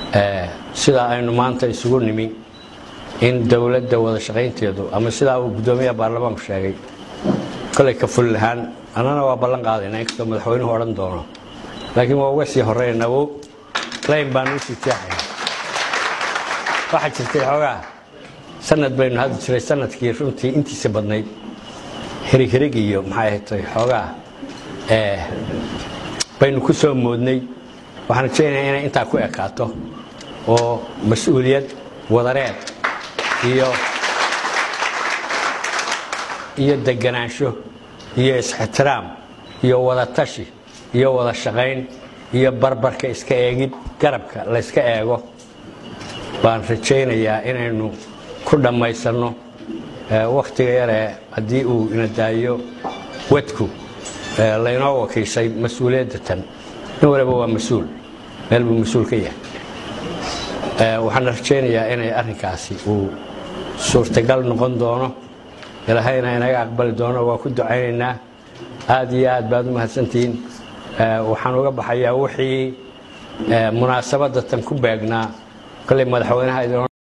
sidaa aynu maanta isugu nimi in dowladda wada shaqaynteedu ama sidaa uu guddoomiyaha baarlamaanku sheegay kolay ka fuli lahaan annana waa ballan qaadayna inkastoo madaxweynuhu odhan doono laakiin waa uga sii horeynawo layn baanu usii jeexayna waxaa jirtay xoogaa sanad baynu hadli jiray sanadkii runtii intiisa badnayd hirighirig iyo maxay ahatay xoogaa baynu ku soo moodnay waxaan rajaynayaa inay intaa ku ekaato oo mas-uuliyad wadareed iyo iyo deganaansho iyo is-ixtiraam iyo wada tashi iyo wada shaqayn iyo barbarka iska eegid garabka layska eego baan rajaynayaa inaynu ku dhammaysanno wakhtiga yaree haddii uu ina daayo wadku laynoo wakiishay mas-uuliyadda tan nin waliba waa mas-uul meel buu mas-uul ka yahay waxaana rajaynayaa inay arrinkaasi uu suurtagal noqon doono ilaahayna inaga aqbali doono waa ku ducaynaynaa aad iyo aad baad u mahadsantihiin waxaan uga baxayaa wixii munaasabadda tan ku beegnaa kolley madaxweynaha idin